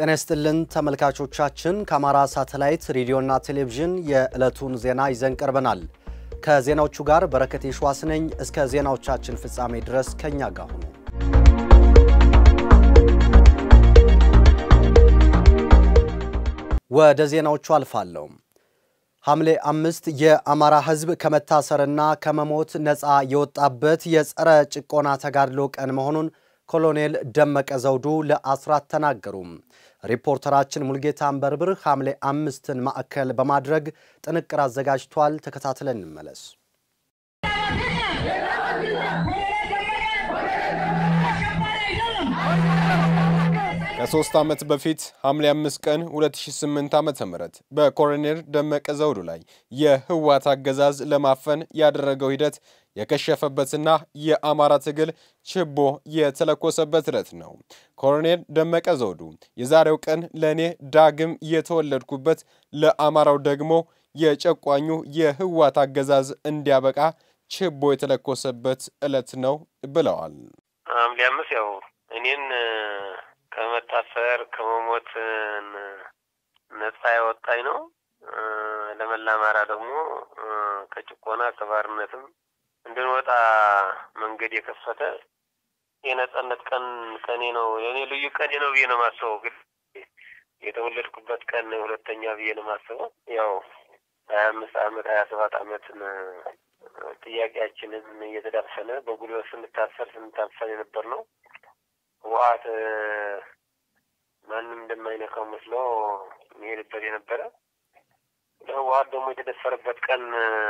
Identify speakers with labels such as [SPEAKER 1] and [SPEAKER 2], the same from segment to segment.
[SPEAKER 1] ጤና ይስጥልን ተመልካቾቻችን፣ ከአማራ ሳተላይት ሬዲዮና ቴሌቪዥን የዕለቱን ዜና ይዘን ቀርበናል። ከዜናዎቹ ጋር በረከት የሸዋስ ነኝ። እስከ ዜናዎቻችን ፍጻሜ ድረስ ከኛ ጋር ሁኑ። ወደ ዜናዎቹ አልፋለሁ። ሐምሌ አምስት የአማራ ሕዝብ ከመታሰርና ከመሞት ነፃ የወጣበት የጸረ ጭቆና ተጋድሎ ቀን መሆኑን ኮሎኔል ደመቀ ዘውዱ ለአስራት ተናገሩ። ሪፖርተራችን ሙልጌታ አንበርብር ሐምሌ አምስትን ማዕከል በማድረግ ጥንቅር አዘጋጅቷል። ተከታትለን እንመለስ።
[SPEAKER 2] ከሶስት ዓመት በፊት ሐምሌ 5 ቀን 2008 ዓ.ም በኮሎኔል ደመቀ ዘውዱ ላይ የህወሓት አገዛዝ ለማፈን ያደረገው ሂደት የከሸፈበትና የአማራ ትግል ችቦ የተለኮሰበት ዕለት ነው። ኮሎኔል ደመቀ ዘውዱ የዛሬው ቀን ለእኔ ዳግም የተወለድኩበት፣ ለአማራው ደግሞ የጨቋኙ የህወሓት አገዛዝ እንዲያበቃ ችቦ የተለኮሰበት ዕለት ነው ብለዋል።
[SPEAKER 3] ሐምሌ አምስት ያው እኔን ከመታሰር ከመሞት ነጻ ያወጣኝ ነው። ለመላ አማራ ደግሞ ከጭቆና ከባርነትም እንድንወጣ መንገድ የከፈተ የነጻነት ቀን ቀኔ ነው። የኔ ልዩ ቀኔ ነው ብዬ ነው የማስበው። ግን የተወለድኩበት ቀን ሁለተኛ ብዬ ነው የማስበው። ያው ሀያ አምስት አመት ሀያ ሰባት አመትን ጥያቄያችንን እየተዳፈነ በጉልበት ስንታሰር ስንታፈን የነበር ነው ህወሓት ማንም እንደማይነካው መስሎ የሚሄድበት የነበረ ለህወሓት ደግሞ የተደፈረበት ቀን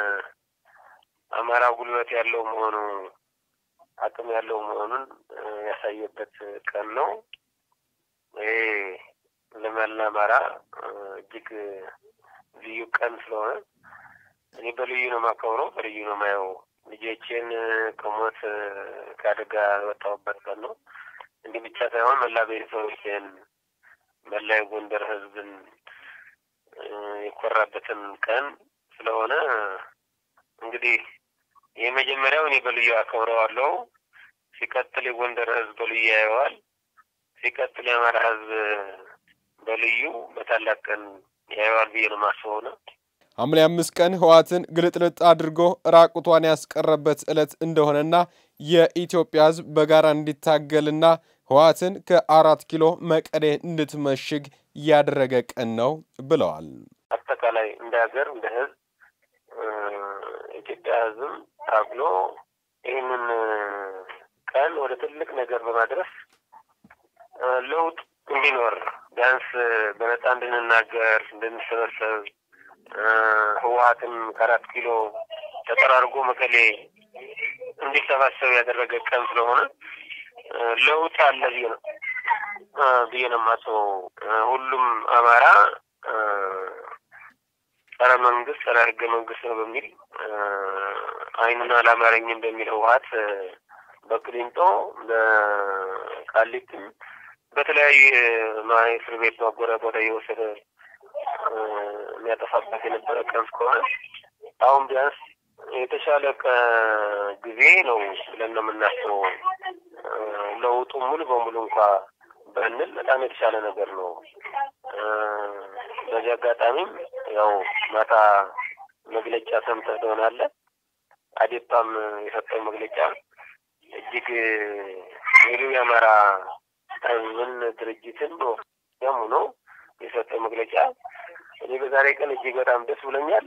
[SPEAKER 3] አማራ ጉልበት ያለው መሆኑ አቅም ያለው መሆኑን ያሳየበት ቀን ነው። ይሄ ለመላ አማራ እጅግ ልዩ ቀን ስለሆነ እኔ በልዩ ነው የማከብረው፣ በልዩ ነው የማየው። ልጆቼን ከሞት ከአደጋ የወጣሁበት ቀን ነው። እንዲህ ብቻ ሳይሆን መላ ቤተሰቦችን መላ የጎንደር ህዝብን የኮራበትን ቀን ስለሆነ እንግዲህ የመጀመሪያው እኔ በልዩ አከብረዋለሁ። ሲቀጥል የጎንደር ህዝብ በልዩ ያየዋል። ሲቀጥል የአማራ ህዝብ በልዩ በታላቅ ቀን ያየዋል ብዬ ነው የማስበው ነው።
[SPEAKER 2] ሐምሌ አምስት ቀን ህወሓትን ግልጥልጥ አድርጎ ራቁቷን ያስቀረበት ዕለት እንደሆነና የኢትዮጵያ ህዝብ በጋራ እንዲታገልና ህወሓትን ከአራት ኪሎ መቀሌ እንድትመሽግ ያደረገ ቀን ነው ብለዋል።
[SPEAKER 3] አጠቃላይ እንደ ሀገር እንደ ህዝብ ኢትዮጵያ ህዝብም ታግሎ ይህንን ቀን ወደ ትልቅ ነገር በማድረስ ለውጥ እንዲኖር ቢያንስ በነፃ እንድንናገር እንድንሰበሰብ ህወሓትም ከአራት ኪሎ ተጠራርጎ መቀሌ እንዲሰባሰብ ያደረገ ቀን ስለሆነ ለውጥ አለ ብዬ ነው ብዬ ነው የማስበው። ሁሉም አማራ ጸረ መንግስት ጸረ ህገ መንግስት ነው በሚል አይኑን አላማረኝም በሚል ህወሓት በቅሊንጦ በቃሊቲም በተለያዩ እስር ቤት ማጎሪያ ቦታ እየወሰደ የሚያጠፋበት የነበረ ቀን እስከሆነ አሁን ቢያንስ የተሻለ ጊዜ ነው ብለን ነው የምናስበው። ለውጡ ሙሉ በሙሉ እንኳ በንል በጣም የተሻለ ነገር ነው። በዚህ አጋጣሚም ያው ማታ መግለጫ ሰምተህ ትሆናለህ። አዴፓም የሰጠው መግለጫ እጅግ ሙሉ የአማራ ህዝብን ድርጅትን ያም ሆኖ የሰጠው መግለጫ እኔ በዛሬ ቀን እጅግ በጣም ደስ ብሎኛል።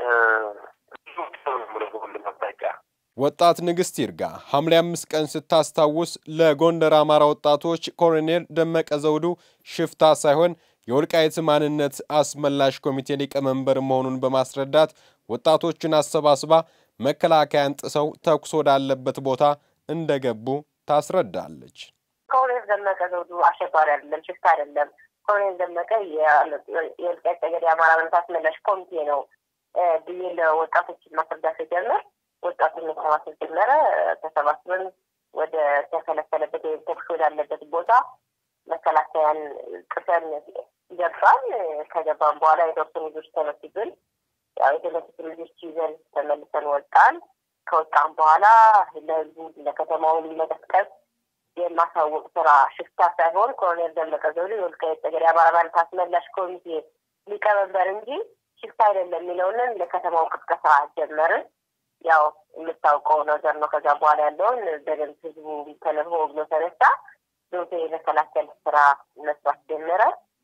[SPEAKER 2] ወጣት ንግስት ይርጋ ሐምሌ አምስት ቀን ስታስታውስ ለጎንደር አማራ ወጣቶች ኮሎኔል ደመቀ ዘውዱ ሽፍታ ሳይሆን የወልቃይት ማንነት አስመላሽ ኮሚቴ ሊቀመንበር መሆኑን በማስረዳት ወጣቶችን አሰባስባ መከላከያን ጥሰው ተኩስ ወዳለበት ቦታ እንደገቡ ታስረዳለች።
[SPEAKER 4] ኮሎኔል ደመቀ ዘውዱ አሸባሪ አይደለም፣ ሽፍታ አይደለም። ኮሎኔል ደመቀ የወልቃይት ጠገዴ የአማራ ማንነት አስመላሽ ኮሚቴ ነው ብዬ ለወጣቶችን ማስረዳት ሲጀምር ወጣቱን መሰባሰብ ጀመረ። ተሰባስበን ወደ ተከለከለበት ወይም ተኩስ ወዳለበት ቦታ መከላከያን ጥሰን ገባን። ከገባን በኋላ የተወሰኑ ልጆች ተመቱብን። ያው የተመቱትን ልጆች ይዘን ተመልሰን ወጣን። ከወጣን በኋላ ለህዝቡ ለከተማውን መቀስቀስ የማሳወቅ ስራ ሽፍታ ሳይሆን ኮሎኔል ደመቀ ዘውዱ የወልቃይት ጠገዴ አማራ ማንነት አስመላሽ ኮሚቴ ሊቀመንበር እንጂ ሽፍታ አይደለም የሚለውንን ለከተማው ቅስቀሳ ጀመርን። ያው የምታውቀው ነገር ነው። ከዛ በኋላ ያለውን በደንብ ህዝቡ ተነሆ ብሎ ተነሳ። ዶሴ የመከላከል ስራ መስራት ጀመረ።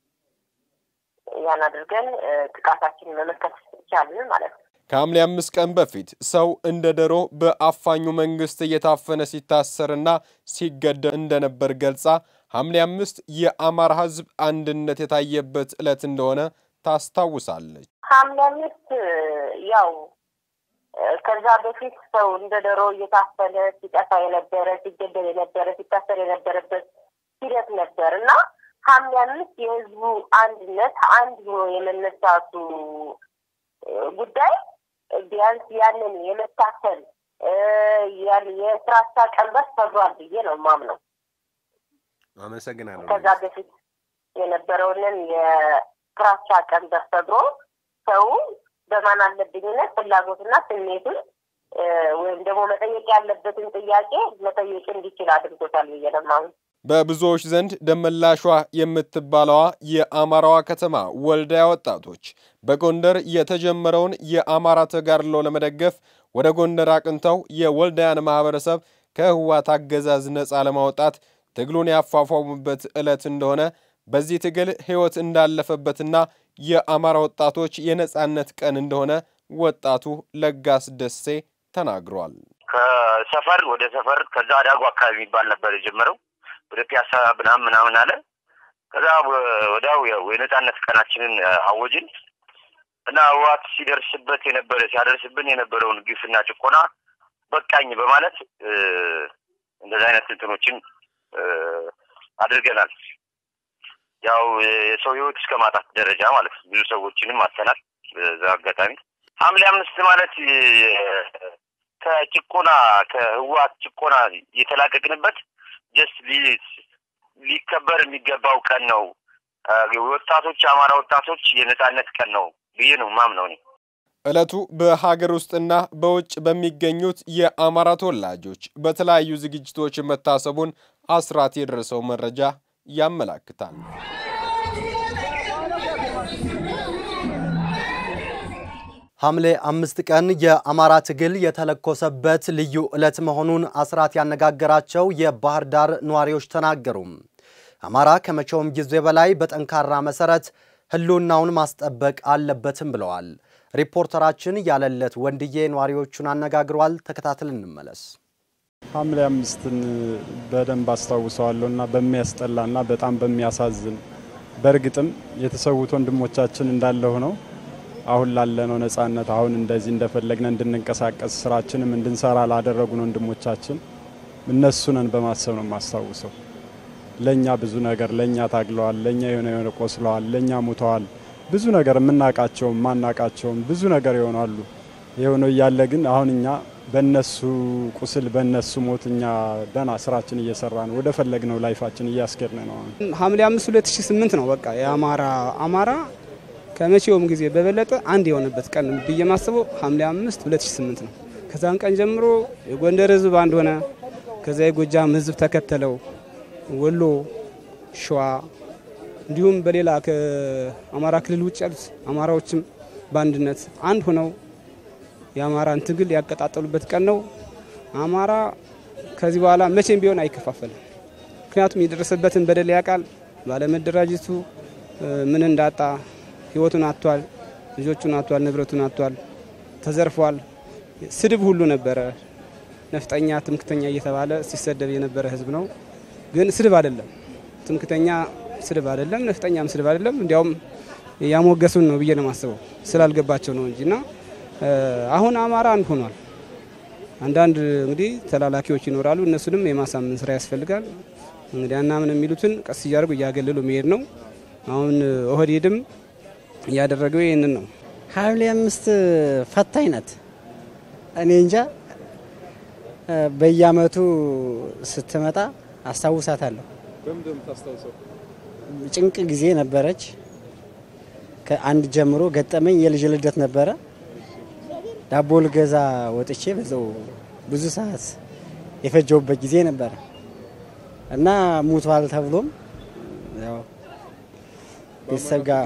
[SPEAKER 4] ያን አድርገን ጥቃታችንን መመከት ይቻልን ማለት ነው።
[SPEAKER 2] ከሐምሌ አምስት ቀን በፊት ሰው እንደ ዶሮ በአፋኙ መንግስት እየታፈነ ሲታሰርና ሲገደል እንደነበር ገልጻ ሐምሌ አምስት የአማራ ህዝብ አንድነት የታየበት ዕለት እንደሆነ ታስታውሳለች።
[SPEAKER 4] ሐምሌ አምስት ያው ከዛ በፊት ሰው እንደ ዶሮ እየታፈነ ሲጠፋ የነበረ ሲገደል የነበረ ሲታሰር የነበረበት ሂደት ነበር እና ሐምሌ አምስት የህዝቡ አንድነት አንድ ሆኖ የመነሳቱ ጉዳይ ቢያንስ ያንን የመታሰል የስራቻ ቀንበር ሰብሯል ብዬ ነው ማምነው።
[SPEAKER 2] አመሰግናለሁ።
[SPEAKER 4] ከዛ በፊት የነበረውንን የስራቻ ቀንበር ሰብሮ ሰው በማን አለብኝነት ፍላጎትና ስሜቱን ወይም ደግሞ መጠየቅ ያለበትን ጥያቄ መጠየቅ እንዲችል አድርጎታል ብዬ ነው የማምነው።
[SPEAKER 2] በብዙዎች ዘንድ ደመላሿ የምትባለዋ የአማራዋ ከተማ ወልዳያ ወጣቶች በጎንደር የተጀመረውን የአማራ ተጋድሎ ለመደገፍ ወደ ጎንደር አቅንተው የወልዳያን ማህበረሰብ ከህወሓት አገዛዝ ነፃ ለማውጣት ትግሉን ያፏፏሙበት ዕለት እንደሆነ በዚህ ትግል ሕይወት እንዳለፈበትና የአማራ ወጣቶች የነፃነት ቀን እንደሆነ ወጣቱ ለጋስ ደሴ ተናግሯል።
[SPEAKER 5] ከሰፈር ወደ ሰፈር ከዛ አዳጉ አካባቢ የሚባል ነበር የጀመረው ወደ ፒያሳ ምናምን ምናምን አለ። ከዛ ወዲያው ያው የነጻነት ቀናችንን አወጅን እና ህወሓት ሲደርስበት የነበረ ሲያደርስብን የነበረውን ግፍና ጭቆና በቃኝ በማለት እንደዚህ አይነት እንትኖችን አድርገናል። ያው የሰው ህይወት እስከ ማጣት ደረጃ ማለት ነው። ብዙ ሰዎችንም አተናል። በዛ አጋጣሚ ሐምሌ አምስት ማለት ከጭቆና ከህወሓት ጭቆና የተላቀቅንበት ጀስት ሊከበር የሚገባው ቀን ነው። ወጣቶች የአማራ ወጣቶች የነጻነት ቀን ነው ብዬ ነው ማምነው እኔ።
[SPEAKER 2] ዕለቱ በሀገር ውስጥና በውጭ በሚገኙት የአማራ ተወላጆች በተለያዩ ዝግጅቶች መታሰቡን አስራት የደረሰው መረጃ ያመላክታል።
[SPEAKER 1] ሐምሌ አምስት ቀን የአማራ ትግል የተለኮሰበት ልዩ ዕለት መሆኑን አስራት ያነጋገራቸው የባህር ዳር ነዋሪዎች ተናገሩ። አማራ ከመቼውም ጊዜ በላይ በጠንካራ መሰረት ህልውናውን ማስጠበቅ አለበትም ብለዋል። ሪፖርተራችን ያለለት ወንድዬ ነዋሪዎቹን አነጋግሯል። ተከታትል እንመለስ።
[SPEAKER 6] ሐምሌ አምስትን በደንብ አስታውሰዋለሁ እና በሚያስጠላ እና በጣም በሚያሳዝን በእርግጥም የተሰዉት ወንድሞቻችን እንዳለ ሆነው አሁን ላለነው ነጻነት አሁን እንደዚህ እንደፈለግነ እንድንንቀሳቀስ ስራችንም እንድንሰራ ላደረጉን ወንድሞቻችን እነሱነን በማሰብ ነው የማስታውሰው። ለእኛ ብዙ ነገር ለእኛ ታግለዋል፣ ለእኛ የሆነ የሆነ ቆስለዋል፣ ለእኛ ሙተዋል። ብዙ ነገር የምናውቃቸውም ማናቃቸውም ብዙ ነገር ይሆናሉ። የሆነው እያለ ግን አሁን እኛ በእነሱ ቁስል በእነሱ ሞት እኛ ደህና ስራችን እየሰራ ነው። ወደ ፈለግነው ላይፋችን እያስኬድን ነው።
[SPEAKER 7] ሐምሌ አምስት ሁለት ሺ ስምንት ነው በቃ የአማራ አማራ ከመቼውም ጊዜ በበለጠ አንድ የሆነበት ቀን ብዬ ማስበው ሐምሌ አምስት 2008 ነው። ከዛን ቀን ጀምሮ የጎንደር ህዝብ አንድ ሆነ። ከዛ የጎጃም ህዝብ ተከተለው። ወሎ፣ ሸዋ እንዲሁም በሌላ ከአማራ ክልል ውጭ ያሉት አማራዎችም በአንድነት አንድ ሆነው የአማራን ትግል ያቀጣጠሉበት ቀን ነው። አማራ ከዚህ በኋላ መቼም ቢሆን አይከፋፈልም። ምክንያቱም የደረሰበትን በደል ያውቃል። ባለመደራጀቱ ምን እንዳጣ ህይወቱን አጥቷል፣ ልጆቹን አጥቷል፣ ንብረቱን አጥቷል፣ ተዘርፏል። ስድብ ሁሉ ነበረ። ነፍጠኛ፣ ትምክተኛ እየተባለ ሲሰደብ የነበረ ህዝብ ነው። ግን ስድብ አይደለም፣ ትምክተኛ ስድብ አይደለም፣ ነፍጠኛም ስድብ አይደለም። እንዲያውም ያሞገሱን ነው ብዬ ነው የማስበው ስላልገባቸው ነው እንጂ እና አሁን አማራ አንድ ሆኗል። አንዳንድ እንግዲህ ተላላኪዎች ይኖራሉ። እነሱንም የማሳመን ስራ ያስፈልጋል። እንግዲህ አናምን የሚሉትን ቀስ እያደረጉ እያገለሉ መሄድ ነው። አሁን ኦህዴድም እያደረገው ይህንን ነው።
[SPEAKER 8] ሐምሌ አምስት ፈታኝ ናት። እኔ እንጃ በየአመቱ ስትመጣ አስታውሳታለሁ። ጭንቅ ጊዜ ነበረች። ከአንድ ጀምሮ ገጠመኝ የልጅ ልደት ነበረ። ዳቦ ልገዛ ወጥቼ በዛው ብዙ ሰዓት የፈጀውበት ጊዜ ነበረ እና ሙቷል ተብሎም ያው ቤተሰብ ጋር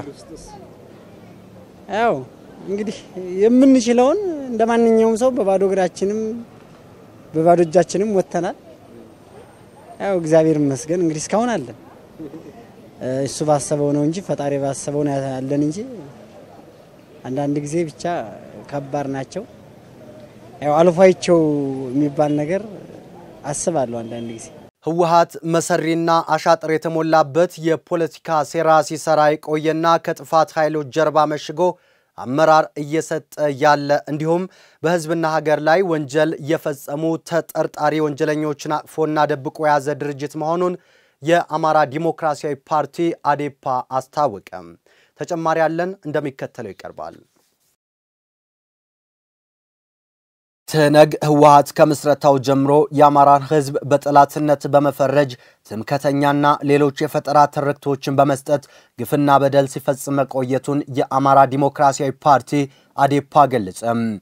[SPEAKER 8] ያው እንግዲህ የምንችለውን እንደ ማንኛውም ሰው በባዶ እግራችንም በባዶ እጃችንም ወጥተናል። ያው እግዚአብሔር ይመስገን እንግዲህ እስካሁን አለን። እሱ ባሰበው ነው እንጂ ፈጣሪ ባሰበው ነው ያለን እንጂ አንዳንድ ጊዜ ብቻ ከባድ ናቸው። ያው አልፏቸው የሚባል ነገር አስባለሁ አንዳንድ ጊዜ።
[SPEAKER 1] ህወሓት መሰሪና አሻጥር የተሞላበት የፖለቲካ ሴራ ሲሰራ የቆየና ከጥፋት ኃይሎች ጀርባ መሽጎ አመራር እየሰጠ ያለ እንዲሁም በህዝብና ሀገር ላይ ወንጀል የፈጸሙ ተጠርጣሪ ወንጀለኞችን አቅፎና ደብቆ የያዘ ድርጅት መሆኑን የአማራ ዲሞክራሲያዊ ፓርቲ አዴፓ አስታወቀ። ተጨማሪ ያለን እንደሚከተለው ይቀርባል። ትህነግ ህወሓት ከምስረታው ጀምሮ የአማራን ህዝብ በጠላትነት በመፈረጅ ትምከተኛና ሌሎች የፈጠራ ትርክቶችን በመስጠት ግፍና በደል ሲፈጽም መቆየቱን የአማራ ዲሞክራሲያዊ ፓርቲ አዴፓ ገለጸ።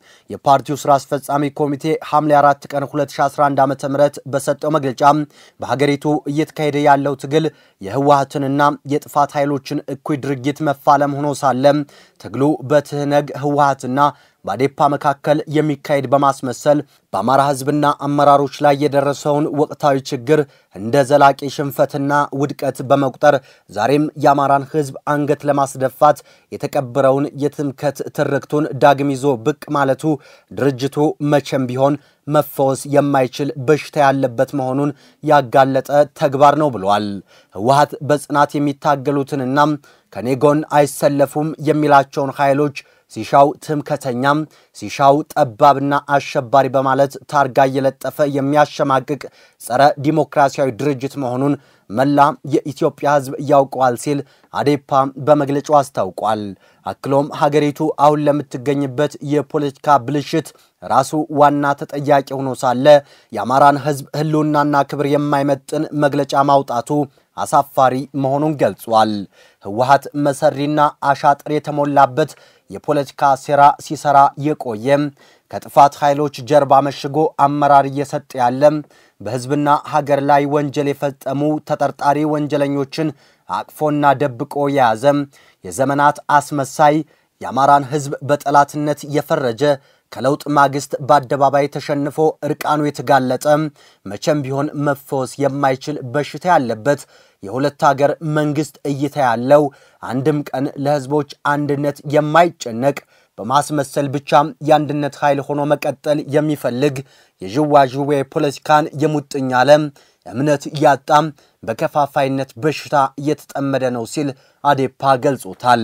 [SPEAKER 1] የፓርቲው ስራ አስፈጻሚ ኮሚቴ ሐምሌ 4 ቀን 2011 ዓ ም በሰጠው መግለጫ በሀገሪቱ እየተካሄደ ያለው ትግል የህወሓትንና የጥፋት ኃይሎችን እኩይ ድርጊት መፋለም ሆኖ ሳለ ትግሉ በትህነግ ህወሓትና በአዴፓ መካከል የሚካሄድ በማስመሰል በአማራ ህዝብና አመራሮች ላይ የደረሰውን ወቅታዊ ችግር እንደ ዘላቂ ሽንፈትና ውድቀት በመቁጠር ዛሬም የአማራን ህዝብ አንገት ለማስደፋት የተቀበረውን የትምከት ትርክቱን ዳግም ይዞ ብቅ ማለቱ ድርጅቱ መቼም ቢሆን መፈወስ የማይችል በሽታ ያለበት መሆኑን ያጋለጠ ተግባር ነው ብሏል። ህወሓት በጽናት የሚታገሉትንና ከኔ ጎን አይሰለፉም የሚላቸውን ኃይሎች ሲሻው ትምከተኛም ሲሻው ጠባብና አሸባሪ በማለት ታርጋ እየለጠፈ የሚያሸማቅቅ ጸረ ዲሞክራሲያዊ ድርጅት መሆኑን መላ የኢትዮጵያ ህዝብ ያውቀዋል ሲል አዴፓ በመግለጫው አስታውቋል። አክሎም ሀገሪቱ አሁን ለምትገኝበት የፖለቲካ ብልሽት ራሱ ዋና ተጠያቂ ሆኖ ሳለ የአማራን ህዝብ ህልውናና ክብር የማይመጥን መግለጫ ማውጣቱ አሳፋሪ መሆኑን ገልጿል። ህወሓት መሰሪና አሻጥር የተሞላበት የፖለቲካ ሴራ ሲሰራ የቆየ ከጥፋት ኃይሎች ጀርባ መሽጎ አመራር እየሰጠ ያለ በህዝብና ሀገር ላይ ወንጀል የፈጸሙ ተጠርጣሪ ወንጀለኞችን አቅፎና ደብቆ የያዘ የዘመናት አስመሳይ የአማራን ህዝብ በጠላትነት የፈረጀ ከለውጥ ማግስት በአደባባይ ተሸንፎ እርቃኑ የተጋለጠ መቼም ቢሆን መፈወስ የማይችል በሽታ ያለበት የሁለት ሀገር መንግስት እይታ ያለው አንድም ቀን ለህዝቦች አንድነት የማይጨነቅ በማስመሰል ብቻም የአንድነት ኃይል ሆኖ መቀጠል የሚፈልግ የዥዋዥዌ ፖለቲካን የሙጥኝ አለም እምነት ያጣም በከፋፋይነት በሽታ እየተጠመደ ነው ሲል አዴፓ ገልጾታል።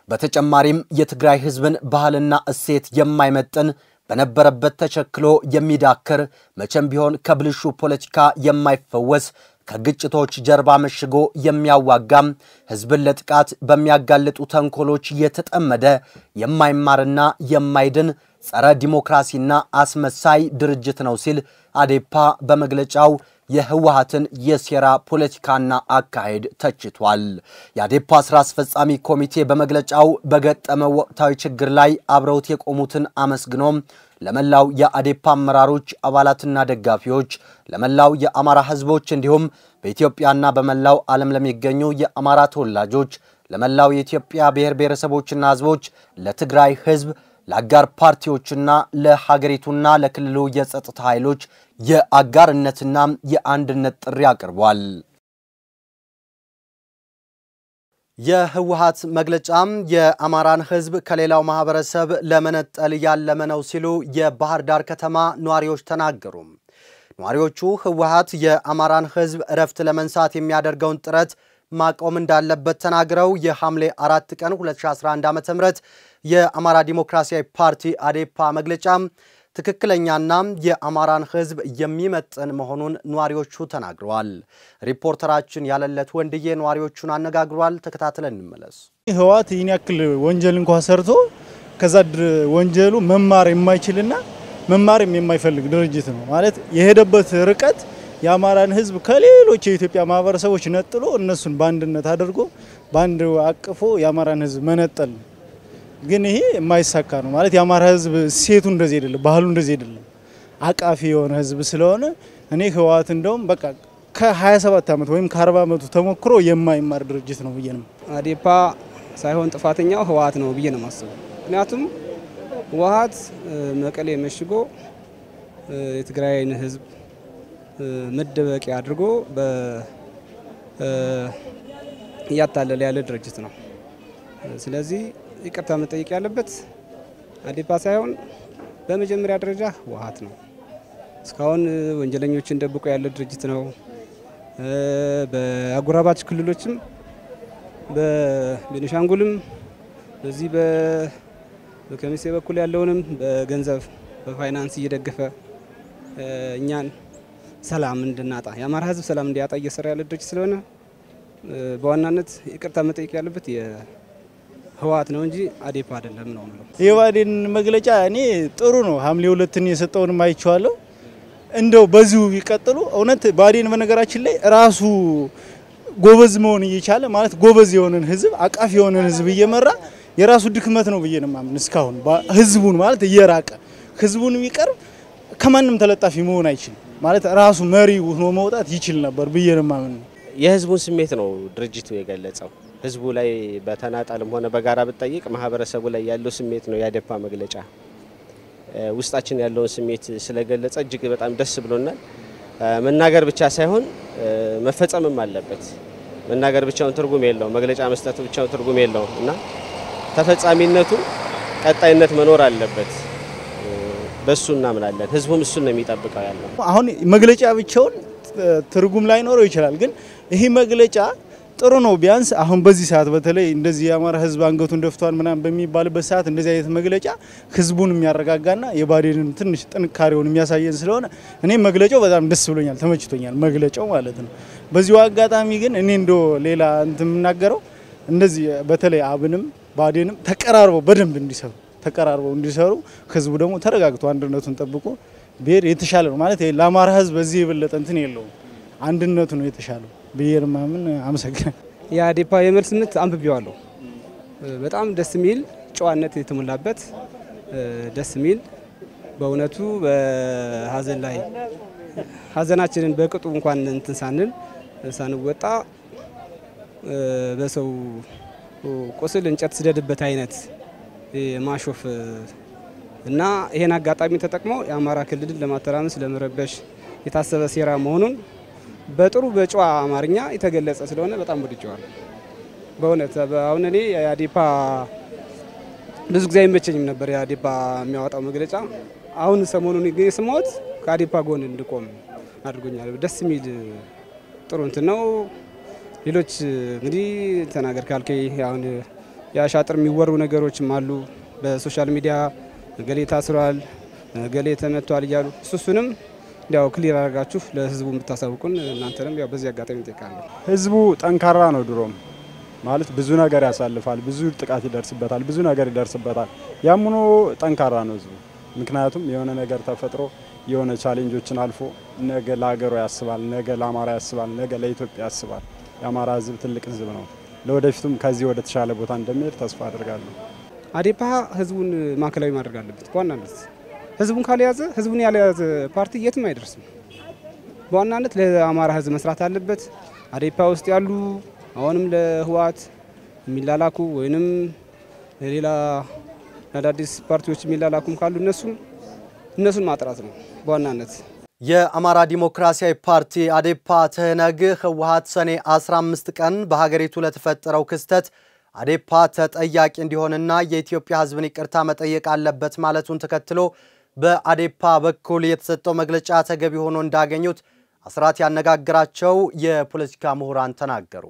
[SPEAKER 1] በተጨማሪም የትግራይ ህዝብን ባህልና እሴት የማይመጥን በነበረበት ተቸክሎ የሚዳክር መቼም ቢሆን ከብልሹ ፖለቲካ የማይፈወስ ከግጭቶች ጀርባ መሽጎ የሚያዋጋም ህዝብን ለጥቃት በሚያጋልጡ ተንኮሎች የተጠመደ የማይማርና የማይድን ጸረ ዲሞክራሲና አስመሳይ ድርጅት ነው ሲል አዴፓ በመግለጫው የህወሓትን የሴራ ፖለቲካና አካሄድ ተችቷል። የአዴፓ ስራ አስፈጻሚ ኮሚቴ በመግለጫው በገጠመው ወቅታዊ ችግር ላይ አብረውት የቆሙትን አመስግኖም ለመላው የአዴፓ አመራሮች አባላትና ደጋፊዎች፣ ለመላው የአማራ ህዝቦች እንዲሁም በኢትዮጵያና በመላው ዓለም ለሚገኙ የአማራ ተወላጆች፣ ለመላው የኢትዮጵያ ብሔር ብሔረሰቦችና ህዝቦች፣ ለትግራይ ህዝብ ለአጋር ፓርቲዎችና ለሀገሪቱና ለክልሉ የጸጥታ ኃይሎች የአጋርነትና የአንድነት ጥሪ አቅርቧል። የህወሓት መግለጫም የአማራን ህዝብ ከሌላው ማህበረሰብ ለመነጠል ያለመ ነው ሲሉ የባህር ዳር ከተማ ነዋሪዎች ተናገሩ። ነዋሪዎቹ ህወሓት የአማራን ህዝብ እረፍት ለመንሳት የሚያደርገውን ጥረት ማቆም እንዳለበት ተናግረው የሐምሌ አራት ቀን 2011 ዓ ም የአማራ ዲሞክራሲያዊ ፓርቲ አዴፓ መግለጫ ትክክለኛና የአማራን ህዝብ የሚመጥን መሆኑን ነዋሪዎቹ ተናግረዋል። ሪፖርተራችን ያለለት ወንድዬ ነዋሪዎቹን አነጋግሯል። ተከታትለን እንመለስ።
[SPEAKER 9] ህወሓት ይህን ያክል ወንጀል እንኳ ሰርቶ ከዛ ወንጀሉ መማር የማይችልና መማርም የማይፈልግ ድርጅት ነው ማለት የሄደበት ርቀት የአማራን ህዝብ ከሌሎች የኢትዮጵያ ማህበረሰቦች ነጥሎ እነሱን በአንድነት አድርጎ በአንድ አቅፎ የአማራን ህዝብ መነጠል ነው። ግን ይሄ የማይሳካ ነው ማለት የአማራ ህዝብ ሴቱ እንደዚህ አይደለም፣ ባህሉ እንደዚህ አይደለም። አቃፊ የሆነ ህዝብ ስለሆነ እኔ ህወሓት እንደውም በቃ ከ27 ዓመት ወይም ከ40 ዓመቱ ተሞክሮ የማይማር ድርጅት ነው ብዬ ነው።
[SPEAKER 7] አዴፓ ሳይሆን ጥፋተኛው ህወሓት ነው ብዬ ነው የማስበው። ምክንያቱም ህወሓት መቀሌ መሽጎ የትግራይን ህዝብ መደበቂያ አድርጎ እያታለለ ያለ ድርጅት ነው። ስለዚህ ይቅርታ መጠየቅ ያለበት አዴፓ ሳይሆን በመጀመሪያ ደረጃ ህወሓት ነው። እስካሁን ወንጀለኞችን ደብቆ ያለ ድርጅት ነው። በአጎራባች ክልሎችም በቤኒሻንጉልም በዚህ በከሚሴ በኩል ያለውንም በገንዘብ በፋይናንስ እየደገፈ እኛን ሰላም እንድናጣ የአማራ ህዝብ ሰላም እንዲያጣ እየሰራ ያለ ድርጅት ስለሆነ በዋናነት ይቅርታ መጠየቅ ያለበት የህወሓት ነው እንጂ አዴፓ አይደለም ነው የምለው።
[SPEAKER 9] የባዴን መግለጫ እኔ ጥሩ ነው። ሐምሌ ሁለትን የሰጠውንም አይቼዋለሁ። እንደው በዚሁ ቢቀጥሉ እውነት ባዴን በነገራችን ላይ ራሱ ጎበዝ መሆን እየቻለ ማለት ጎበዝ የሆነን ህዝብ አቃፊ የሆነን ህዝብ እየመራ የራሱ ድክመት ነው ብዬ ነው የማምን። እስካሁን ህዝቡን ማለት እየራቀ ህዝቡን ቢቀርብ ከማንም ተለጣፊ መሆን አይችልም ማለት ራሱ መሪ ሆኖ መውጣት ይችል ነበር ብዬ ነው የማምን።
[SPEAKER 10] የህዝቡን ስሜት ነው ድርጅቱ የገለጸው። ህዝቡ ላይ በተናጠልም ሆነ በጋራ ብጠይቅ ማህበረሰቡ ላይ ያለው ስሜት ነው የአዴፓ መግለጫ። ውስጣችን ያለውን ስሜት ስለገለጸ እጅግ በጣም ደስ ብሎናል። መናገር ብቻ ሳይሆን መፈጸምም አለበት። መናገር ብቻውን ትርጉም የለውም፣ መግለጫ መስጠት ብቻውን ትርጉም የለውም እና ተፈጻሚነቱ ቀጣይነት መኖር አለበት። በሱ እናምናለን። ህዝቡም እሱን ነው የሚጠብቀው ያለው።
[SPEAKER 9] አሁን መግለጫ ብቻውን ትርጉም ላይኖረው ይችላል፣ ግን ይህ መግለጫ ጥሩ ነው። ቢያንስ አሁን በዚህ ሰዓት በተለይ እንደዚህ የአማራ ህዝብ አንገቱን ደፍቷል ምናምን በሚባልበት ሰዓት እንደዚህ አይነት መግለጫ ህዝቡን የሚያረጋጋና የባዴንን ትንሽ ጥንካሬውን የሚያሳየን ስለሆነ እኔ መግለጫው በጣም ደስ ብሎኛል፣ ተመችቶኛል መግለጫው ማለት ነው። በዚሁ አጋጣሚ ግን እኔ እንደ ሌላ እንትን የምናገረው እንደዚህ በተለይ አብንም ባዴንም ተቀራርበው በደንብ እንዲሰሩ ተቀራርበው እንዲሰሩ ህዝቡ ደግሞ ተረጋግቶ አንድነቱን ጠብቆ ብሄር የተሻለ ነው ማለት ለአማራ ህዝብ በዚህ የበለጠ እንትን የለውም። አንድነቱ ነው የተሻለው ብሄር ማምን አመሰግናል።
[SPEAKER 7] የአዴፓ የመልስ ምት አንብቤዋለሁ። በጣም ደስ የሚል ጨዋነት የተሞላበት ደስ የሚል በእውነቱ በሀዘን ላይ ሀዘናችንን በቅጡ እንኳን እንትን ሳንል ሳንወጣ በሰው ቁስል እንጨት ስደድበት አይነት ማሾፍ እና ይሄን አጋጣሚ ተጠቅመው የአማራ ክልልን ለማተራመስ ለመረበሽ የታሰበ ሴራ መሆኑን በጥሩ በጨዋ አማርኛ የተገለጸ ስለሆነ በጣም ወድጀዋለሁ። በእውነት አሁን እኔ የአዴፓ ብዙ ጊዜ አይመቸኝም ነበር የአዴፓ የሚያወጣው መግለጫ። አሁን ሰሞኑን ግን የሰማሁት ከአዴፓ ጎን እንድቆም አድርጎኛል። ደስ የሚል ጥሩ እንትን ነው። ሌሎች እንግዲህ ተናገር ካልከኝ አሁን የአሻጥር የሚወሩ ነገሮችም አሉ በሶሻል ሚዲያ ገሌ ታስሯል፣ ገሌ ተመቷል እያሉ እሱሱንም እንዲያው ክሊር አድርጋችሁ ለህዝቡ የምታሳውቁን እናንተንም ያው በዚህ አጋጣሚ እንጠይቃለሁ።
[SPEAKER 6] ህዝቡ ጠንካራ ነው። ድሮም ማለት ብዙ ነገር ያሳልፋል፣ ብዙ ጥቃት ይደርስበታል፣ ብዙ ነገር ይደርስበታል። ያም ሆኖ ጠንካራ ነው ህዝቡ። ምክንያቱም የሆነ ነገር ተፈጥሮ የሆነ ቻሌንጆችን አልፎ ነገ ለሀገሩ ያስባል፣ ነገ ለአማራ ያስባል፣ ነገ ለኢትዮጵያ ያስባል። የአማራ ህዝብ ትልቅ ህዝብ ነው። ለወደፊቱም ከዚህ ወደ ተሻለ ቦታ እንደሚሄድ ተስፋ አድርጋለሁ።
[SPEAKER 7] አዴፓ ህዝቡን ማዕከላዊ ማድረግ አለበት በዋናነት ህዝቡን ካልያዘ ህዝቡን ያልያዘ ፓርቲ የትም አይደርስም። በዋናነት ለአማራ ህዝብ መስራት አለበት። አዴፓ ውስጥ ያሉ አሁንም ለህወሓት የሚላላኩ ወይንም ለሌላ አዳዲስ ፓርቲዎች የሚላላኩም ካሉ እነሱም እነሱን ማጥራት ነው በዋናነት።
[SPEAKER 1] የአማራ ዲሞክራሲያዊ ፓርቲ አዴፓ ትህነግ ህወሓት ሰኔ 15 ቀን በሀገሪቱ ለተፈጠረው ክስተት አዴፓ ተጠያቂ እንዲሆንና የኢትዮጵያ ህዝብን ይቅርታ መጠየቅ አለበት ማለቱን ተከትሎ በአዴፓ በኩል የተሰጠው መግለጫ ተገቢ ሆኖ እንዳገኙት አስራት ያነጋግራቸው የፖለቲካ ምሁራን ተናገሩ።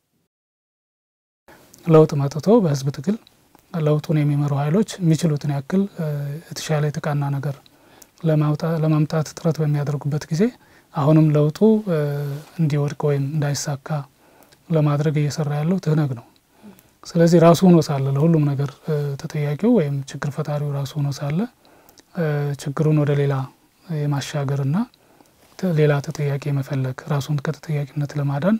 [SPEAKER 11] ለውጥ መጥቶ በህዝብ ትግል ለውጡን የሚመሩ ኃይሎች የሚችሉትን ያክል የተሻለ የተቃና ነገር ለማምጣት ጥረት በሚያደርጉበት ጊዜ አሁንም ለውጡ እንዲወድቅ ወይም እንዳይሳካ ለማድረግ እየሰራ ያለው ትህነግ ነው። ስለዚህ ራሱ ሆኖ ሳለ ለሁሉም ነገር ተጠያቂው ወይም ችግር ፈጣሪው ራሱ ሆኖ ሳለ ችግሩን ወደ ሌላ የማሻገርና ሌላ ተጠያቂ የመፈለግ ራሱን ከተጠያቂነት ለማዳን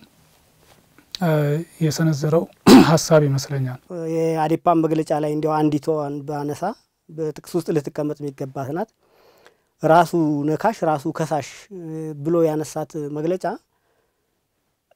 [SPEAKER 11] የሰነዘረው ሀሳብ ይመስለኛል።
[SPEAKER 12] የአዴፓን መግለጫ ላይ እንዲያው አንዲቷን ባነሳ በጥቅስ ውስጥ ልትቀመጥ የሚገባት ናት። ራሱ ነካሽ ራሱ ከሳሽ ብሎ ያነሳት መግለጫ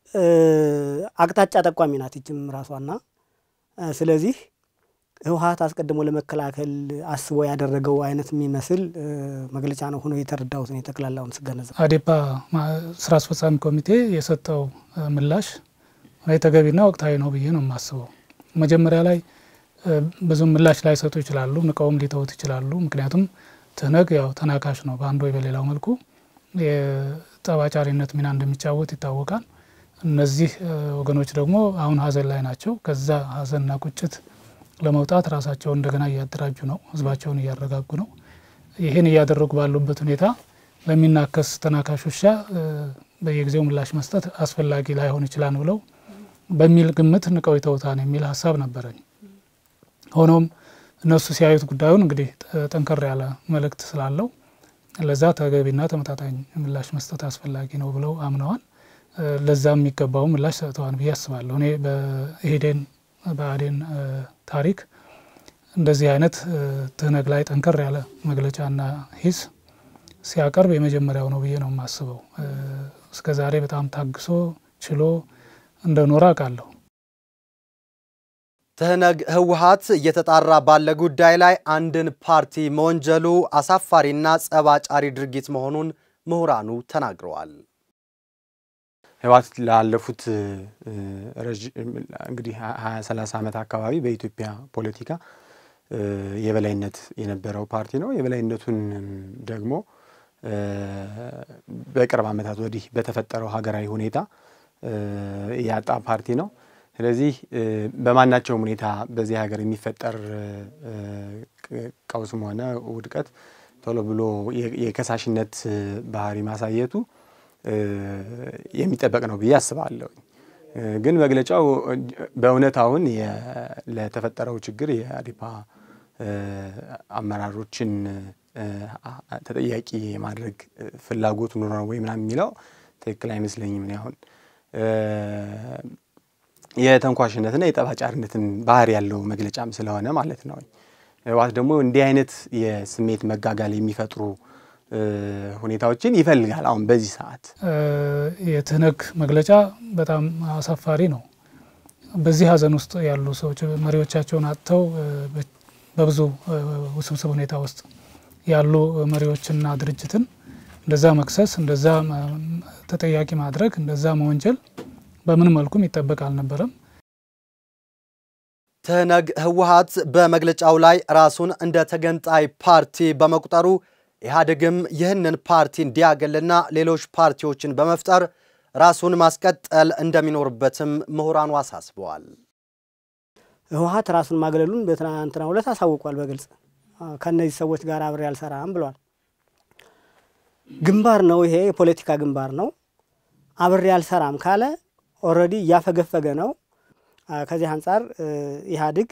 [SPEAKER 12] አቅጣጫ ጠቋሚ ናት ይችም ራሷና ስለዚህ ህወሀት አስቀድሞ ለመከላከል አስቦ ያደረገው አይነት የሚመስል መግለጫ ነው ሆኖ የተረዳሁት ነው የጠቅላላውን ስገነዘብ።
[SPEAKER 11] አዴፓ ስራ አስፈጻሚ ኮሚቴ የሰጠው ምላሽ ተገቢና ወቅታዊ ነው ብዬ ነው የማስበው። መጀመሪያ ላይ ብዙም ምላሽ ላይሰጡ ይችላሉ፣ ንቀውም ሊተውት ይችላሉ። ምክንያቱም ትህነግ ያው ተናካሽ ነው፣ በአንዱ ወይ በሌላው መልኩ የጠባጫሪነት ሚና እንደሚጫወት ይታወቃል። እነዚህ ወገኖች ደግሞ አሁን ሀዘን ላይ ናቸው። ከዛ ሀዘንና ቁጭት ለመውጣት ራሳቸውን እንደገና እያደራጁ ነው፣ ህዝባቸውን እያረጋጉ ነው። ይህን እያደረጉ ባሉበት ሁኔታ ለሚናከስ ተናካሽ ውሻ በየጊዜው ምላሽ መስጠት አስፈላጊ ላይሆን ይችላል ብለው በሚል ግምት ንቀው ይተውታን የሚል ሀሳብ ነበረኝ። ሆኖም እነሱ ሲያዩት ጉዳዩን እንግዲህ ጠንከር ያለ መልእክት ስላለው ለዛ ተገቢና ተመጣጣኝ ምላሽ መስጠት አስፈላጊ ነው ብለው አምነዋል። ለዛ የሚገባው ምላሽ ሰጥተዋል ብዬ አስባለሁ። እኔ በኢህዴን በአዴን ታሪክ እንደዚህ አይነት ትህነግ ላይ ጠንከር ያለ መግለጫና ሂስ ሲያቀርብ የመጀመሪያው ነው ብዬ ነው የማስበው። እስከ ዛሬ በጣም ታግሶ ችሎ እንደኖረ አውቃለሁ።
[SPEAKER 1] ትህነግ ህወሀት እየተጣራ ባለ ጉዳይ ላይ አንድን ፓርቲ መወንጀሉ አሳፋሪና ጸባጫሪ ድርጊት መሆኑን ምሁራኑ ተናግረዋል።
[SPEAKER 13] ህወሀት ላለፉት እንግዲህ ሀያ ሰላሳ ዓመት አካባቢ በኢትዮጵያ ፖለቲካ የበላይነት የነበረው ፓርቲ ነው። የበላይነቱን ደግሞ በቅርብ ዓመታት ወዲህ በተፈጠረው ሀገራዊ ሁኔታ ያጣ ፓርቲ ነው። ስለዚህ በማናቸውም ሁኔታ በዚህ ሀገር የሚፈጠር ቀውስም ሆነ ውድቀት ቶሎ ብሎ የከሳሽነት ባህሪ ማሳየቱ የሚጠበቅ ነው ብዬ አስባለሁ። ግን መግለጫው በእውነት አሁን ለተፈጠረው ችግር የአዴፓ አመራሮችን ተጠያቂ የማድረግ ፍላጎት ኑሮ ነው ወይ ምናምን የሚለው ትክክል አይመስለኝም። እኔ አሁን የተንኳሽነትና የጠባጫሪነትን ባህሪ ያለው መግለጫም ስለሆነ ማለት ነው። ህወሓት ደግሞ እንዲህ አይነት የስሜት መጋጋል የሚፈጥሩ ሁኔታዎችን ይፈልጋል። አሁን በዚህ ሰዓት
[SPEAKER 11] የትህነግ መግለጫ በጣም አሳፋሪ ነው። በዚህ ሀዘን ውስጥ ያሉ ሰዎች መሪዎቻቸውን አጥተው በብዙ ውስብስብ ሁኔታ ውስጥ ያሉ መሪዎችና ድርጅትን እንደዛ መክሰስ፣ እንደዛ ተጠያቂ ማድረግ፣ እንደዛ መወንጀል በምን መልኩም ይጠበቅ አልነበረም።
[SPEAKER 1] ትህነግ ህወሓት በመግለጫው ላይ ራሱን እንደ ተገንጣይ ፓርቲ በመቁጠሩ ኢህአዴግም ይህንን ፓርቲ እንዲያገልና ሌሎች ፓርቲዎችን በመፍጠር ራሱን ማስቀጠል እንደሚኖርበትም ምሁራኑ አሳስበዋል።
[SPEAKER 12] ህወሓት ራሱን ማግለሉን በትናንትናው ዕለት አሳውቋል። በግልጽ ከእነዚህ ሰዎች ጋር አብሬ አልሰራም ብሏል። ግንባር ነው፣ ይሄ የፖለቲካ ግንባር ነው። አብሬ አልሰራም ካለ ኦልሬዲ እያፈገፈገ ነው። ከዚህ አንጻር ኢህአዴግ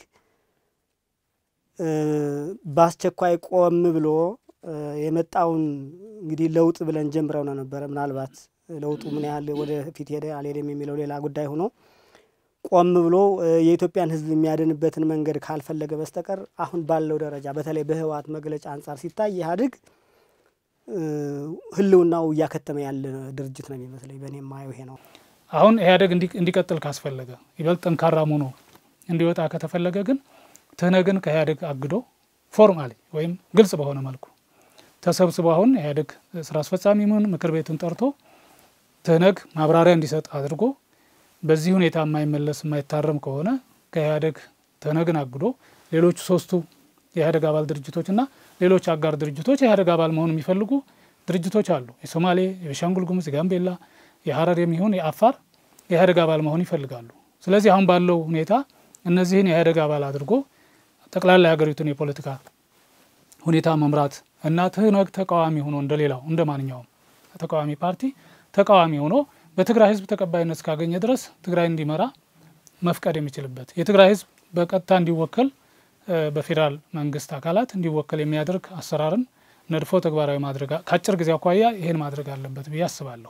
[SPEAKER 12] በአስቸኳይ ቆም ብሎ የመጣውን እንግዲህ ለውጥ ብለን ጀምረው ነው ነበረ። ምናልባት ለውጡ ምን ያህል ወደፊት ሄደ አልሄደም የሚለው ሌላ ጉዳይ ሆኖ ቆም ብሎ የኢትዮጵያን ሕዝብ የሚያድንበትን መንገድ ካልፈለገ በስተቀር አሁን ባለው ደረጃ በተለይ በህወሓት መግለጫ አንጻር ሲታይ ኢህአዴግ ህልውናው እያከተመ ያለ ድርጅት ነው የሚመስለኝ። በእኔ የማየው ይሄ ነው።
[SPEAKER 11] አሁን ኢህአዴግ እንዲቀጥል ካስፈለገ ይበልጥ ጠንካራም ሆኖ እንዲወጣ ከተፈለገ ግን ትህነግን ከኢህአዴግ አግዶ ፎርማሊ ወይም ግልጽ በሆነ መልኩ ተሰብስቦ አሁን ኢህአዴግ ስራ አስፈጻሚውን ምክር ቤቱን ጠርቶ ትህነግ ማብራሪያ እንዲሰጥ አድርጎ በዚህ ሁኔታ የማይመለስ የማይታረም ከሆነ ከኢህአዴግ ትህነግን አግዶ ሌሎቹ ሶስቱ የኢህአዴግ አባል ድርጅቶችና ሌሎች አጋር ድርጅቶች የኢህአዴግ አባል መሆን የሚፈልጉ ድርጅቶች አሉ። የሶማሌ፣ የቤኒሻንጉል ጉሙዝ፣ የጋምቤላ፣ የሀረር የሚሆን የአፋር የኢህአዴግ አባል መሆን ይፈልጋሉ። ስለዚህ አሁን ባለው ሁኔታ እነዚህን የኢህአዴግ አባል አድርጎ ጠቅላላ የሀገሪቱን የፖለቲካ ሁኔታ መምራት እና ትህነግ ተቃዋሚ ሆኖ እንደሌላው እንደ ማንኛውም ተቃዋሚ ፓርቲ ተቃዋሚ ሆኖ በትግራይ ህዝብ ተቀባይነት እስካገኘ ድረስ ትግራይ እንዲመራ መፍቀድ የሚችልበት የትግራይ ህዝብ በቀጥታ እንዲወከል በፌዴራል መንግስት አካላት እንዲወከል የሚያደርግ አሰራርን ነድፎ ተግባራዊ ማድረግ ከአጭር ጊዜ አኳያ ይህን ማድረግ አለበት ብዬ አስባለሁ።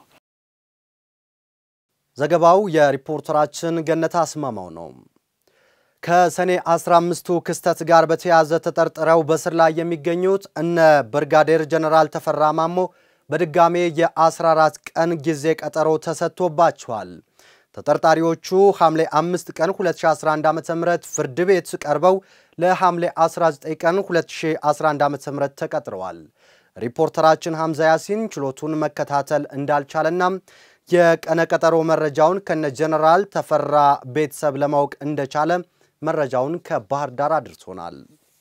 [SPEAKER 1] ዘገባው የሪፖርተራችን ገነታ አስማማው ነው። ከሰኔ 15ቱ ክስተት ጋር በተያያዘ ተጠርጥረው በስር ላይ የሚገኙት እነ ብርጋዴር ጀነራል ተፈራ ማሞ በድጋሜ የ14 ቀን ጊዜ ቀጠሮ ተሰጥቶባቸዋል። ተጠርጣሪዎቹ ሐምሌ 5 ቀን 2011 ዓ.ም ፍርድ ቤት ቀርበው ለሐምሌ 19 ቀን 2011 ዓ.ም ተቀጥረዋል። ሪፖርተራችን ሐምዛ ያሲን ችሎቱን መከታተል እንዳልቻለና የቀነ ቀጠሮ መረጃውን ከነ ጀነራል ተፈራ ቤተሰብ ለማወቅ እንደቻለ መረጃውን ከባህር ዳር አድርሶናል።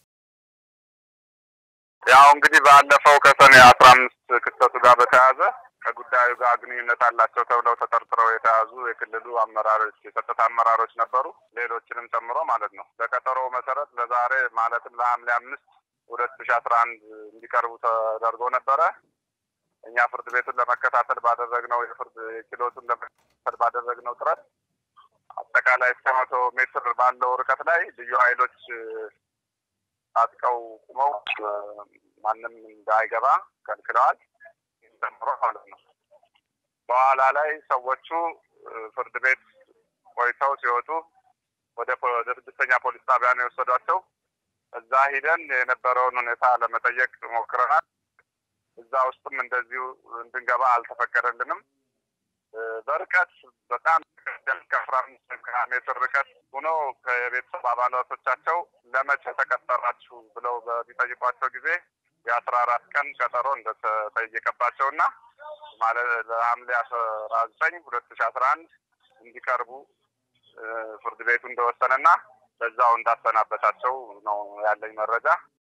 [SPEAKER 14] ያው እንግዲህ ባለፈው ከሰኔ አስራ አምስት ክስተቱ ጋር በተያያዘ ከጉዳዩ ጋር ግንኙነት አላቸው ተብለው ተጠርጥረው የተያዙ የክልሉ አመራሮች የጸጥታ አመራሮች ነበሩ፣ ሌሎችንም ጨምሮ ማለት ነው። በቀጠሮው መሰረት ለዛሬ ማለትም ለሐምሌ አምስት ሁለት ሺ አስራ አንድ እንዲቀርቡ ተደርጎ ነበረ። እኛ ፍርድ ቤቱን ለመከታተል ባደረግነው የፍርድ ችሎቱን ለመከታተል ባደረግነው ጥረት አጠቃላይ እስከ መቶ ሜትር ባለው ርቀት ላይ ልዩ ኃይሎች ታጥቀው ቁመው ማንም እንዳይገባ ከልክለዋል ጨምሮ ማለት ነው። በኋላ ላይ ሰዎቹ ፍርድ ቤት ቆይተው ሲወጡ ወደ ስድስተኛ ፖሊስ ጣቢያ ነው የወሰዷቸው። እዛ ሂደን የነበረውን ሁኔታ ለመጠየቅ ሞክረናል። እዛ ውስጥም እንደዚሁ እንድንገባ አልተፈቀደልንም። በርቀት በጣም ከአስራ አምስት ከሀያ ሜትር ርቀት ሆኖ ከቤተሰብ አባላቶቻቸው ለመቼ ተቀጠራችሁ ብለው በሚጠይቋቸው ጊዜ የአስራ አራት ቀን ቀጠሮ እንደተጠየቀባቸው እና ማለት ለሐምሌ አስራ ዘጠኝ ሁለት ሺ አስራ አንድ እንዲቀርቡ ፍርድ ቤቱ እንደወሰነና በዛው እንዳሰናበታቸው ነው ያለኝ መረጃ።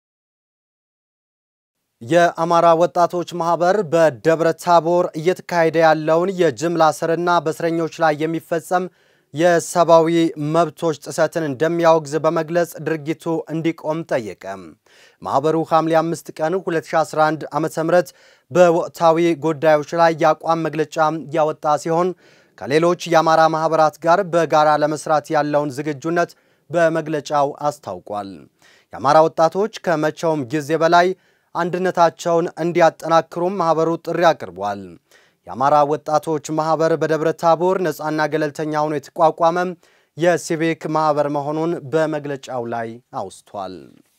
[SPEAKER 1] የአማራ ወጣቶች ማህበር በደብረ ታቦር እየተካሄደ ያለውን የጅምላ እስርና በእስረኞች ላይ የሚፈጸም የሰብአዊ መብቶች ጥሰትን እንደሚያወግዝ በመግለጽ ድርጊቱ እንዲቆም ጠየቀ። ማህበሩ ሐምሌ 5 ቀን 2011 ዓ.ም በወቅታዊ ጉዳዮች ላይ የአቋም መግለጫ ያወጣ ሲሆን ከሌሎች የአማራ ማህበራት ጋር በጋራ ለመስራት ያለውን ዝግጁነት በመግለጫው አስታውቋል። የአማራ ወጣቶች ከመቼውም ጊዜ በላይ አንድነታቸውን እንዲያጠናክሩም ማህበሩ ጥሪ አቅርቧል። የአማራ ወጣቶች ማህበር በደብረ ታቦር ነፃና ገለልተኛ ሆኖ የተቋቋመ የሲቪክ ማህበር መሆኑን በመግለጫው ላይ አውስቷል።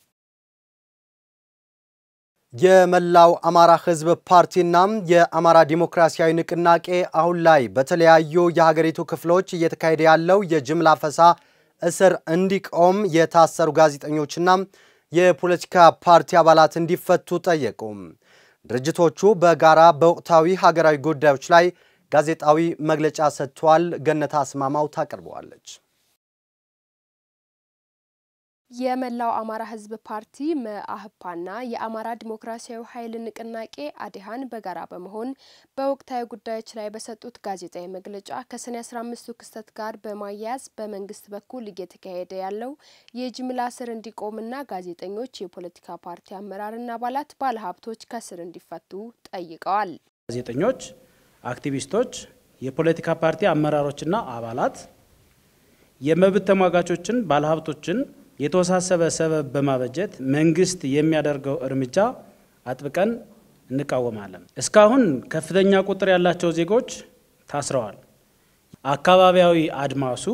[SPEAKER 1] የመላው አማራ ህዝብ ፓርቲና የአማራ ዲሞክራሲያዊ ንቅናቄ አሁን ላይ በተለያዩ የሀገሪቱ ክፍሎች እየተካሄደ ያለው የጅምላ ፈሳ እስር እንዲቆም የታሰሩ ጋዜጠኞችና የፖለቲካ ፓርቲ አባላት እንዲፈቱ ጠየቁ። ድርጅቶቹ በጋራ በወቅታዊ ሀገራዊ ጉዳዮች ላይ ጋዜጣዊ መግለጫ ሰጥተዋል። ገነት አስማማው ታቀርበዋለች።
[SPEAKER 15] የመላው አማራ ህዝብ ፓርቲ መአህፓና የአማራ ዲሞክራሲያዊ ኃይል ንቅናቄ አዲሃን በጋራ በመሆን በወቅታዊ ጉዳዮች ላይ በሰጡት ጋዜጣዊ መግለጫ ከሰኔ 15ቱ ክስተት ጋር በማያያዝ በመንግስት በኩል እየተካሄደ ያለው የጅምላ እስር እንዲቆምና ጋዜጠኞች፣ የፖለቲካ ፓርቲ አመራርና አባላት፣ ባለሀብቶች ከስር እንዲፈቱ ጠይቀዋል።
[SPEAKER 16] ጋዜጠኞች፣ አክቲቪስቶች፣ የፖለቲካ ፓርቲ አመራሮችና አባላት የመብት ተሟጋቾችን፣ ባለሀብቶችን የተወሳሰበ ሰበብ በማበጀት መንግስት የሚያደርገው እርምጃ አጥብቀን እንቃወማለን። እስካሁን ከፍተኛ ቁጥር ያላቸው ዜጎች ታስረዋል። አካባቢያዊ አድማሱ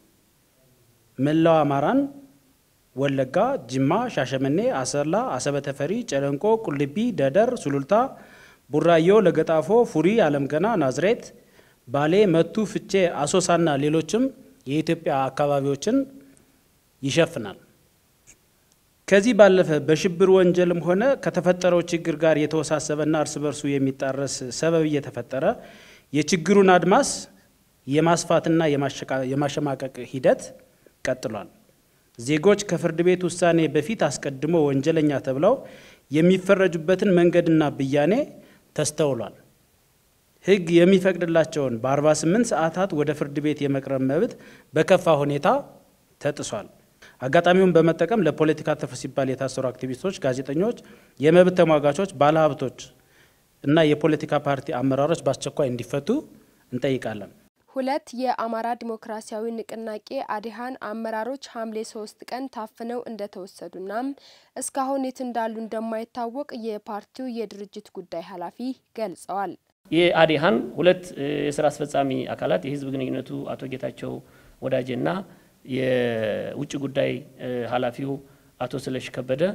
[SPEAKER 16] መላው አማራን ወለጋ፣ ጅማ፣ ሻሸመኔ፣ አሰላ፣ አሰበ ተፈሪ፣ ጨለንቆ፣ ቁልቢ፣ ደደር፣ ሱሉልታ፣ ቡራዮ፣ ለገጣፎ፣ ፉሪ፣ አለምገና፣ ናዝሬት፣ ባሌ፣ መቱ፣ ፍቼ፣ አሶሳና ሌሎችም የኢትዮጵያ አካባቢዎችን ይሸፍናል። ከዚህ ባለፈ በሽብር ወንጀልም ሆነ ከተፈጠረው ችግር ጋር የተወሳሰበና እርስ በርሱ የሚጣረስ ሰበብ እየተፈጠረ የችግሩን አድማስ የማስፋትና የማሸማቀቅ ሂደት ቀጥሏል። ዜጎች ከፍርድ ቤት ውሳኔ በፊት አስቀድሞ ወንጀለኛ ተብለው የሚፈረጁበትን መንገድና ብያኔ ተስተውሏል። ሕግ የሚፈቅድላቸውን በ48 ሰዓታት ወደ ፍርድ ቤት የመቅረብ መብት በከፋ ሁኔታ ተጥሷል። አጋጣሚውን በመጠቀም ለፖለቲካ ትርፍ ሲባል የታሰሩ አክቲቪስቶች፣ ጋዜጠኞች፣ የመብት ተሟጋቾች፣ ባለሀብቶች እና የፖለቲካ ፓርቲ አመራሮች በአስቸኳይ እንዲፈቱ እንጠይቃለን።
[SPEAKER 15] ሁለት የአማራ ዲሞክራሲያዊ ንቅናቄ አዲሃን አመራሮች ሐምሌ ሶስት ቀን ታፍነው እንደተወሰዱናም እስካሁን የት እንዳሉ እንደማይታወቅ የፓርቲው የድርጅት ጉዳይ ኃላፊ ገልጸዋል።
[SPEAKER 17] የአዲሃን ሁለት የስራ አስፈጻሚ አካላት የህዝብ ግንኙነቱ አቶ ጌታቸው ወዳጄና የውጭ ጉዳይ ኃላፊው አቶ ስለሽ ከበደ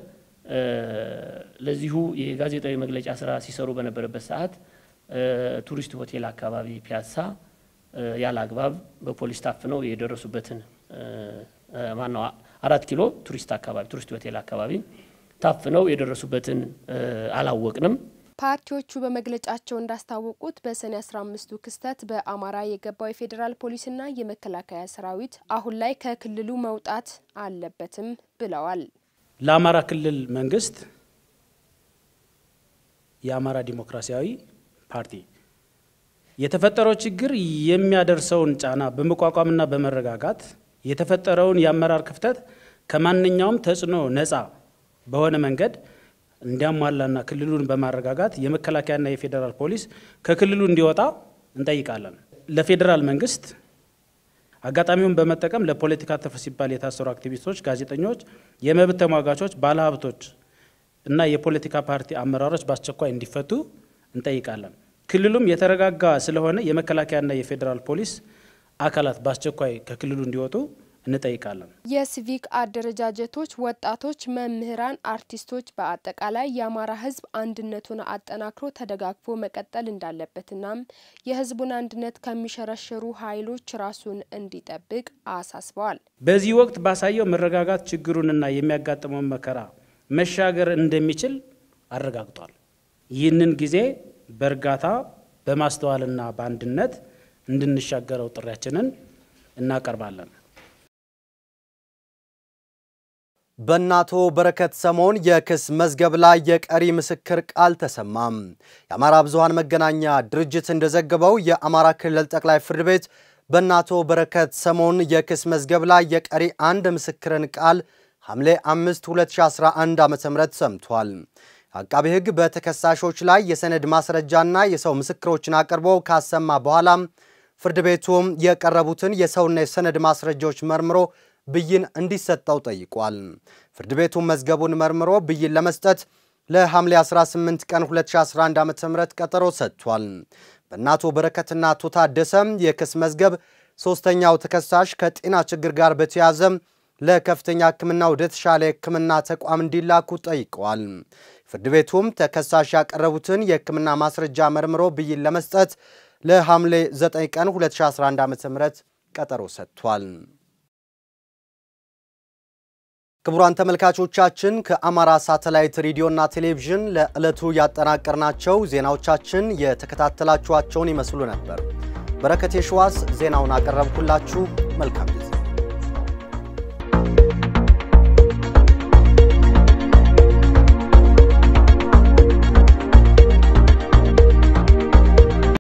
[SPEAKER 17] ለዚሁ የጋዜጣዊ መግለጫ ስራ ሲሰሩ በነበረበት ሰዓት ቱሪስት ሆቴል አካባቢ ፒያሳ ያለ አግባብ በፖሊስ ታፍነው የደረሱበትን ማነው አራት ኪሎ ቱሪስት አካባቢ ቱሪስት ሆቴል አካባቢ ታፍነው የደረሱበትን አላወቅንም።
[SPEAKER 15] ፓርቲዎቹ በመግለጫቸው እንዳስታወቁት በሰኔ 15ቱ ክስተት በአማራ የገባው የፌዴራል ፖሊስና የመከላከያ ሰራዊት አሁን ላይ ከክልሉ መውጣት አለበትም ብለዋል።
[SPEAKER 16] ለአማራ ክልል መንግስት የአማራ ዲሞክራሲያዊ ፓርቲ የተፈጠረው ችግር የሚያደርሰውን ጫና በመቋቋምና በመረጋጋት የተፈጠረውን የአመራር ክፍተት ከማንኛውም ተጽዕኖ ነፃ በሆነ መንገድ እንዲያሟላና ክልሉን በማረጋጋት የመከላከያና የፌዴራል ፖሊስ ከክልሉ እንዲወጣ እንጠይቃለን። ለፌዴራል መንግስት አጋጣሚውን በመጠቀም ለፖለቲካ ትርፍ ሲባል የታሰሩ አክቲቪስቶች፣ ጋዜጠኞች፣ የመብት ተሟጋቾች፣ ባለሀብቶች እና የፖለቲካ ፓርቲ አመራሮች በአስቸኳይ እንዲፈቱ እንጠይቃለን። ክልሉም የተረጋጋ ስለሆነ የመከላከያና የፌዴራል ፖሊስ አካላት በአስቸኳይ ከክልሉ እንዲወጡ እንጠይቃለን።
[SPEAKER 15] የሲቪክ አደረጃጀቶች፣ ወጣቶች፣ መምህራን፣ አርቲስቶች በአጠቃላይ የአማራ ሕዝብ አንድነቱን አጠናክሮ ተደጋግፎ መቀጠል እንዳለበትናም የሕዝቡን አንድነት ከሚሸረሽሩ ኃይሎች ራሱን እንዲጠብቅ አሳስበዋል።
[SPEAKER 16] በዚህ ወቅት ባሳየው መረጋጋት ችግሩንና የሚያጋጥመውን መከራ መሻገር እንደሚችል አረጋግጧል። ይህንን ጊዜ በእርጋታ በማስተዋልና በአንድነት እንድንሻገረው ጥሪያችንን እናቀርባለን።
[SPEAKER 1] በእናቶ በረከት ሰሞን የክስ መዝገብ ላይ የቀሪ ምስክር ቃል ተሰማም። የአማራ ብዙሃን መገናኛ ድርጅት እንደዘገበው የአማራ ክልል ጠቅላይ ፍርድ ቤት በእናቶ በረከት ሰሞን የክስ መዝገብ ላይ የቀሪ አንድ ምስክርን ቃል ሐምሌ 5 2011 ዓ.ም ሰምቷል። አቃቤ ሕግ በተከሳሾች ላይ የሰነድ ማስረጃና የሰው ምስክሮችን አቅርቦ ካሰማ በኋላም ፍርድ ቤቱም የቀረቡትን የሰውና የሰነድ ማስረጃዎች መርምሮ ብይን እንዲሰጠው ጠይቋል። ፍርድ ቤቱም መዝገቡን መርምሮ ብይን ለመስጠት ለሐምሌ 18 ቀን 2011 ዓ.ም ቀጠሮ ሰጥቷል። በእናቶ በረከትና አቶ ታደሰም የክስ መዝገብ ሦስተኛው ተከሳሽ ከጤና ችግር ጋር በተያያዘ ለከፍተኛ ሕክምና ወደ ተሻለ የሕክምና ተቋም እንዲላኩ ጠይቀዋል። ፍርድ ቤቱም ተከሳሽ ያቀረቡትን የሕክምና ማስረጃ መርምሮ ብይን ለመስጠት ለሐምሌ 9 ቀን 2011 ዓ.ም ቀጠሮ ሰጥቷል። ክቡራን ተመልካቾቻችን ከአማራ ሳተላይት ሬዲዮና ቴሌቪዥን ለዕለቱ ያጠናቀርናቸው ዜናዎቻችን የተከታተላችኋቸውን ይመስሉ ነበር። በረከት የሸዋስ ዜናውን አቀረብኩላችሁ። መልካም ጊዜ